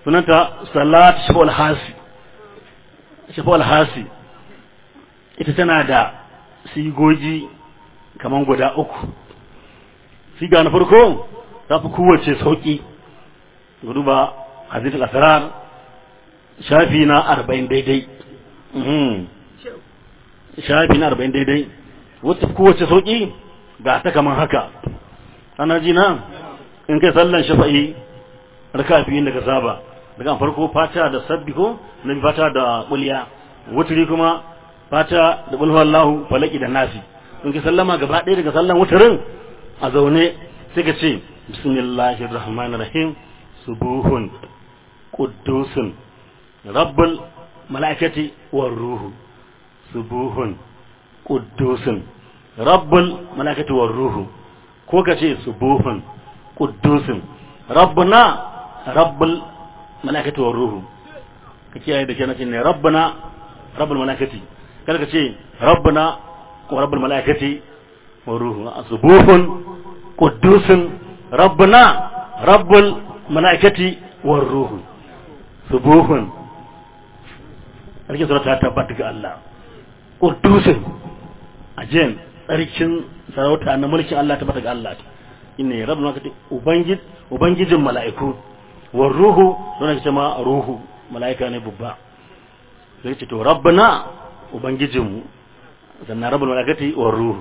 sunanta salat shafa'ul hasi shafa'ul hasi ita tana da sigogi kaman guda uku siga na farko ta fi kowace sauki duba hadithul asrar shafi na arba'in daidai shafi na arba'in daidai wata kowace sauki ga ta kaman haka ana ji na in kai sallan shafa'i raka biyu da ka saba daga farko fata da sabbi ko na bi fata da kulliya wuturi kuma fata da bulhu Allahu falaki da nasi in kai sallama gaba ɗaya daga sallan wuturin a zaune sai ka ce bismillahir rahmanir rahim subuhun quddusun rabbul malaikati war ruhu subuhun quddusun rabbul malaikati war ruhu ko ka ce subuhun quddusun rabbuna rabbul malaikati war ruhu ka kiyaye da kenan ne rabbuna rabbul malaikati kada ka ce rabbuna wa rabbul malaikati war ruhu subuhun quddusun rabbuna rabbul malaikati war ruhu subuhun sarki sura ta tabbata ga Allah quddusun ajen tsarkin sarauta na mulkin Allah tabbata ga Allah inne rabbul malaikati ubangid ubangijin mala'iku war ruhu don ake ma ruhu mala'ika ne babba sai ce to rabbana ubangijinmu sannan rabbul malaikati war ruhu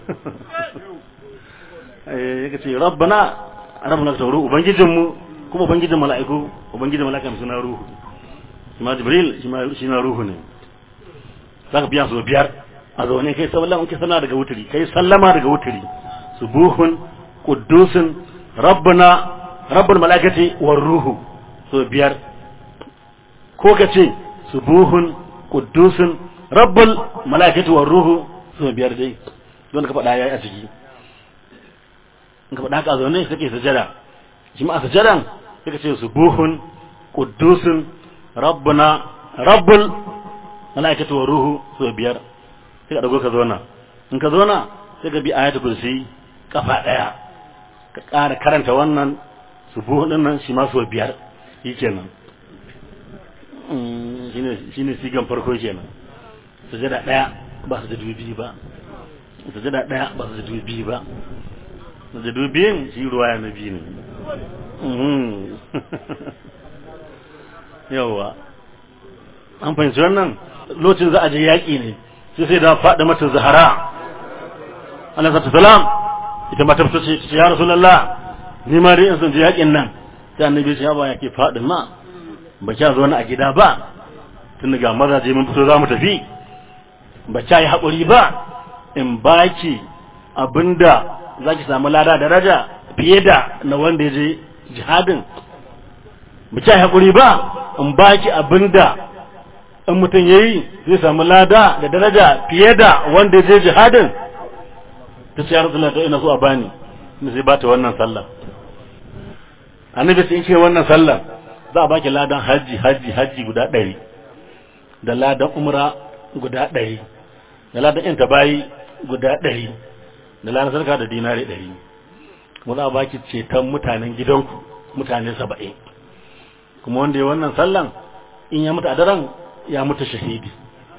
eh yake ce rabbana rabbul malaikati war ruhu ubangijinmu kuma ubangijin mala'iku ubangijin mala'ika suna ruhu ma jibril shi na ruhu ne zaka biya su biyar a zaune kai sallama kai sana daga wuturi kai sallama daga wuturi subuhun quddusun rabbana rabbul malaikati war ruhu so biyar ko ka ce subuhun quddusun rabbul malaikati war ruhu so biyar dai don ka faɗa yayi a ciki in ka faɗa haka zaune kake sajada shi ma a sajadan sai ka ce subuhun quddusun rabbuna rabbul malaikati war ruhu so biyar sai ka dago ka zauna in ka zauna sai ka bi ayatul kursi kafa daya ka ƙara karanta wannan subuhu din nan shi ma so biyar shi kenan shi ne sigan farko kenan sujada daya ba su da dubi ba sujada daya ba su da dubi ba da dubiyin shi ruwaya na biyu ne yawwa an fahimci wannan lokacin za a je yaƙi ne sai sai da faɗi mata zahara alaihi salam ita ma ta fito ce ya rasulullah ni ma dai in san je yakin nan sai annabi ya ba yake faɗin ma ba kya zo a gida ba tun daga mazaje mun fito za mu tafi ba kya yi haƙuri ba in baki abinda za ki samu lada daraja fiye da na wanda ya je jihadin ba kya yi haƙuri ba in baki abinda in mutum ya yi zai samu lada da daraja fiye da wanda ya je jihadin ta ce ya rasulullah to ina so a bani ne sai bata wannan sallah annabi sai ce wannan sallah za a baki ladan haji haji haji guda ɗari da ladan umra guda ɗari da ladan yanta bayi guda ɗari da ladan sarka da dinari ɗari kuma za a baki ceton mutanen gidanku mutane saba'in kuma wanda ya wannan sallan in ya mutu a daren ya mutu shahidi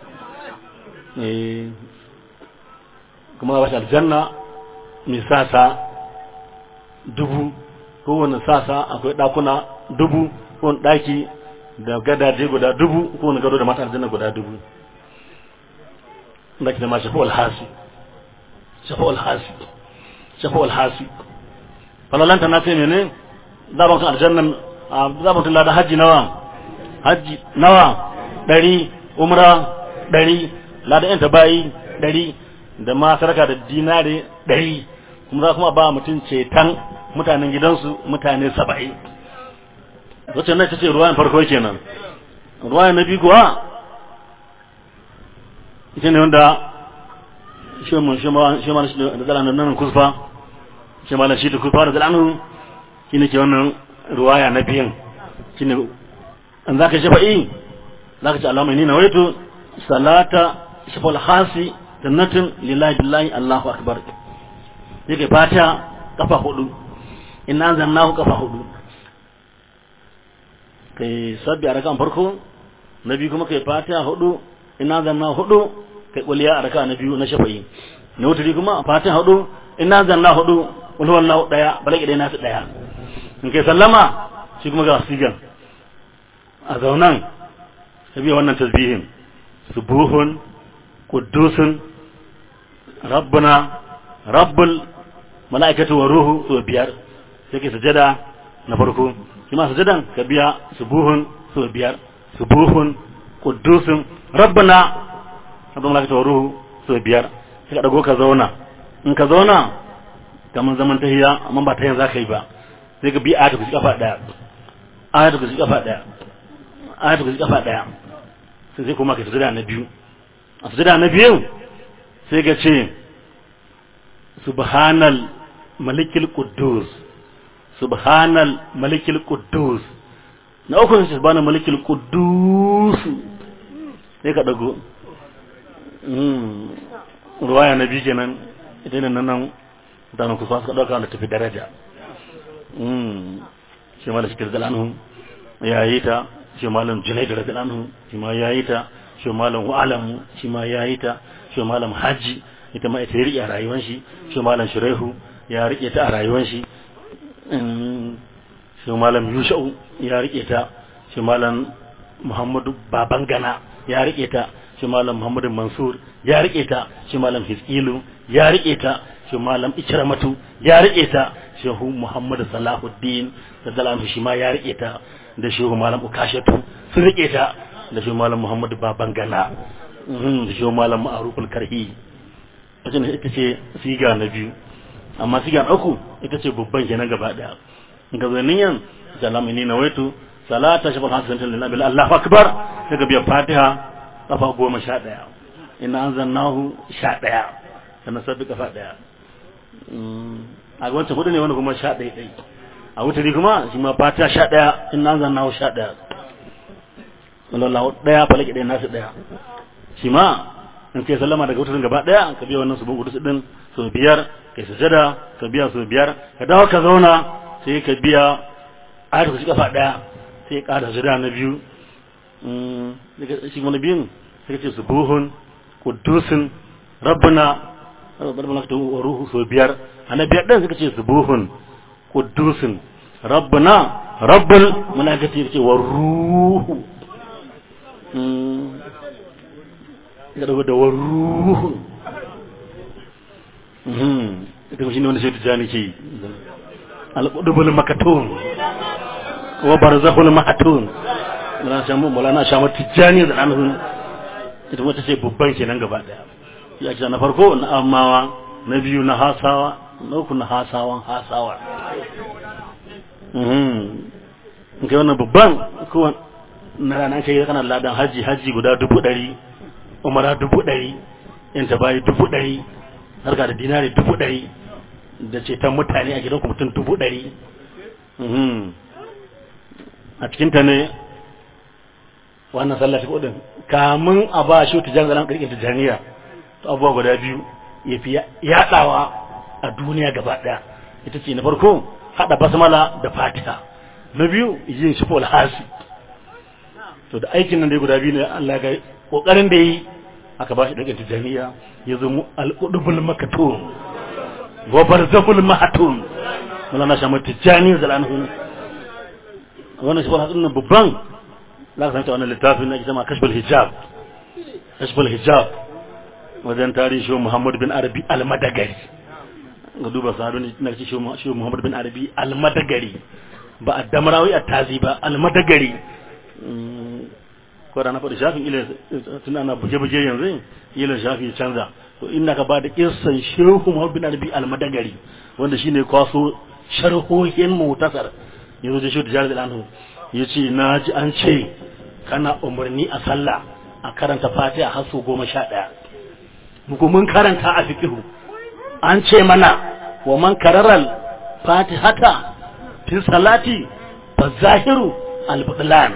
kuma za a bashi aljanna mai sasa dubu kowane sasa akwai ɗakuna dubu kowane ɗaki da gadaje guda dubu kowane gado da mata aljanna guda dubu da ke da ma shafa alhasi shafa alhasi shafa alhasi falalanta na ce mene zaban kan aljanna zaban tun da hajji nawa hajji nawa ɗari umra ɗari ladan yanta bayi ɗari da ma sarka da dinare ɗari kuma za kuma ba mutum ceton mutanen gidansu mutane saba'in wacce na ce ruwayan farko kenan ruwayan na biyu kuwa ita ne wanda shi ma da zalanin nan kusfa shi ma da shi da kusfa da zalanin shi ne ke wannan ruwaya na biyan shi ne an za ka shafa'i za ka ce alamai ni na waito salata shafal hasi jannatin lillahi billahi Allahu akbar yake fata kafa hudu inna zannahu kafa hudu kai sabbi a rakan farko na biyu kuma kai fatiha hudu ina zanna hudu kai kuliya a raka na biyu na shafa'i na wuturi kuma fatiha hudu ina zanna hudu wani wallahu daya balaki dai nasu daya in kai sallama shi kuma ga sigan a zaunan ka biya wannan tasbihin subuhun quddusun rabbuna rabbul mala'ikatu wa ruhu so biyar sai kai sujada na farko shi ma sujadan ka biya subuhun so biyar subuhun quddusun rabbuna rabbul mala'ikatu wa ruhu so biyar sai ka dago ka zauna in ka zauna kamar zaman tahiya amma ba tahiyan zaka yi ba sai ka bi ayatu ku kafa daya ayatu ku kafa daya ayatu ku kafa daya sai sai kuma ka sujada na biyu a sujada na biyu sai ka ce subhanal malikil quddus subhanal malikil quddus na uku sai subhanal malikil quddus sai ka dago ruwaya na biyu kenan ita ne nan mutanen kusa suka ɗauka da tafi daraja shi ma da shikir zalanhu ya yi ta shi malam junaidu da zalanhu shi ma ya yi ta shi malam wa'alamu shi ma ya yi ta shi malam hajji ita ma ita ya riƙe a rayuwan shi shi malam shiraihu ya riƙe ta a rayuwan shi shi malam yusha'u ya riƙe ta shi malam muhammadu babangana ya riƙe ta shi malam muhammadu mansur ya riƙe ta shi malam hiskilu ya riƙe ta shi malam ikramatu ya riƙe ta shehu muhammadu salahuddin da zalamu shi ma ya riƙe ta da shehu malam ukashatu sun riƙe ta da shehu malam muhammadu babangana da shehu malam ma'aruful karhi wajen ita ce siga na biyu amma siga na uku ita ce babban kenan gaba daya ga zanin salamu ni na waitu salata shi ban hasan lillahi bil Allahu akbar daga biya fatiha kafa goma sha daya ina anzalnahu sha daya sannan sabbi kafa daya a wancan hudu ne wani kuma sha daya dai a wutari kuma shi ma fatiha sha daya ina anzalnahu sha daya wallahu daya falaki daya nasu daya shi ma in kai sallama daga wutarin gaba daya ka biya wannan subun kudu din so biyar kai sujada ka biya so biyar ka dawo ka zauna sai ka biya ayatu ka kafa daya sai ka da sujada na biyu daga shi wani biyun sai ka ce subuhun qudusun rabbuna rabbuna ka wa ruhu so biyar ana biyar din sai ka ce subuhun qudusun rabbuna rabbul malaikati ce wa ruhu ya dago da waruhu ita kuma shi ne wanda shi tijjani ke alƙudubul makatun wa barzahul mahatun mulana shamu mulana shamu tijjani da ɗanhun ita wata ce babban kenan gaba ɗaya ya ce na farko na amawa na biyu na hasawa na uku na hasawan hasawa in kai wannan babban kowane na ranar kai kana ladan haji haji guda dubu ɗari umara dubu ɗari in ta bayi dubu ɗari harka da dinari dubu ɗari da ceton mutane a gidanku mutum dubu ɗari a cikinta ne wannan sallah shi kudin kamun a ba shi tijan zanen ƙarƙin tijaniya to abubuwa guda biyu ya fi yaɗawa a duniya gaba ɗaya ita ce na farko haɗa basmala da fatiha na biyu yin shi hasi to da aikin nan dai guda biyu ne Allah ga kokarin da yi aka ba shi daga tijaniya ya zama al-qudbul makatun wa barzahul mahatun mulana shamu tijani zalanhu wannan shi wannan nan babban za ka santa wannan littafin na kisa ma kashful hijab kashful hijab wajen tarihi shi Muhammad bin Arabi al-Madagari ga duba sahabin na shi shi Muhammad bin Arabi al-Madagari ba a damarawi a tazi ba al-Madagari ko da na faɗi shafin ila tun ana buge-buge yanzu ila shafi canza to ina ka ba da kissan shehu Muhammad bin Arabi al-Madagari wanda shine kwaso sharhohin mutasar yanzu da shi da jarir anhu yace na ji an ce kana umarni a sallah a karanta Fatiha har su goma sha ɗaya muku mun karanta a fiqhu an ce mana wa man kararal fatihata fi salati fa zahiru al-butlan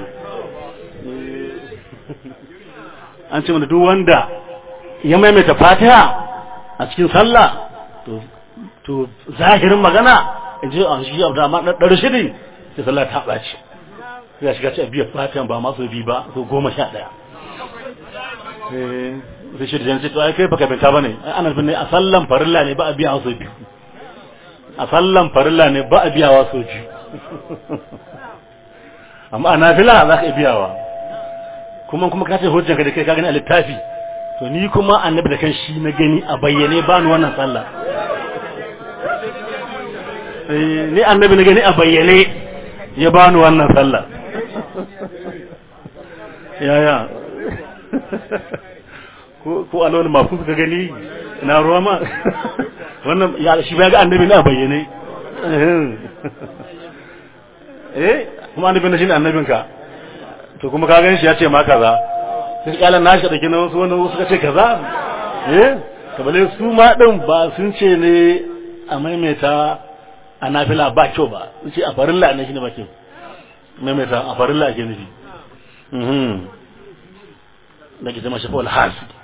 an ce mana duk wanda ya maimaita fatiha a cikin sallah to to zahirin magana in ji a shi abu da ma ɗan shiri sai sallah ta ɓaci sai ya shiga ci a biyar fatihan ba masu bi ba so goma sha ɗaya sai shi da jan ce to ai kai baka binta bane ana bin ne a sallan farilla ne ba a biya wasu biyu a sallan farilla ne ba a biya wasu biyu amma a nafila za ka biyawa kuma kuma ka ce hujjan ka da kai ka gani a littafi to ni kuma annabi da kan shi na gani a bayyane ba ni wannan sallah ni annabi na gani a bayyane ya ba ni wannan sallah yaya ko alwani mafi suka gani na ruwa ma wannan ya shi ba ga annabi na bayyane eh kuma annabi na shi ne annabinka to kuma ka gan shi ya ce ma kaza sai kyalan nashi da kina wasu wani suka ce kaza eh kabale su ma din ba sun ce ne a maimaita a nafila ba kyau ba sun ce a farilla ne shi ne ba kyau maimaita a farilla ake nufi da ke zama shafa alhasi